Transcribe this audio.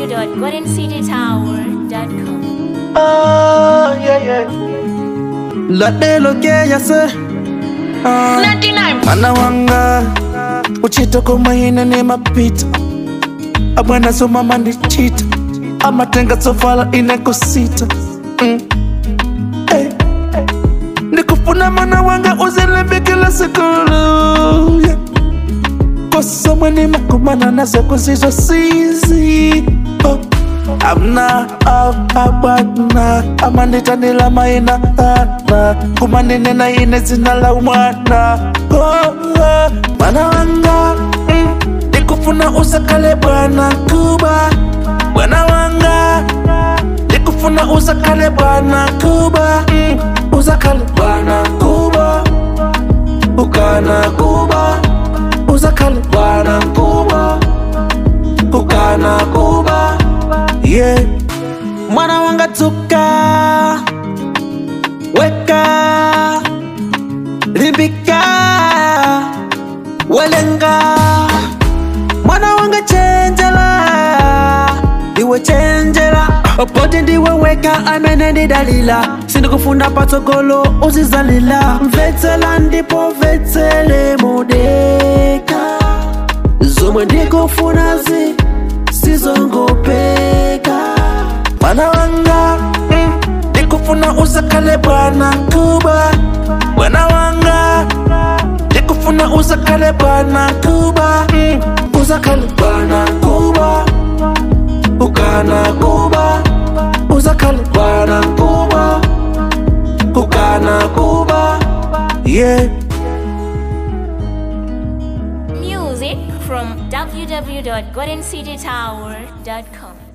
www.goldencitytower.com. Oh, yeah, yeah. Ladelo yase Ah, Mana wanga Uchito koma ine ni mapita Abwana so mama ndi chita Amatenga sofala ine kusita mm. hey. Nikufuna mana wanga uzilembe kila sikulu yeah. Kosa mweni makumana nazo kuzizo sizi oh. amna abadna amanditanila maina ana kumaninena ine zina la umwana oh, oh. mwana wanga mm, nikufuna usakale bwana kuba bwana wanga nikufuna usakale bwana kuba mm, usakale bwana kuba ukana kuba usakale bwana kuba ukana kuba yeah. mwana wanga tuka weka limbika welenga mwana wanga chenjela iwe chenjela popote ndiwe weka amene ndidalila sindikufunda patsogolo uzizalila mvetsela ndipo vetsele modeka zomwe ndikufunazi sizongopeka mwana wanga mm, ndikufuna usakale bwana kuba bwana wanga ndikufuna usakale bwana kuba mm, usakale bwana kuba ukana kuba usakale bwana kuba ukana kuba yeah Music from www.goldencitytower.com.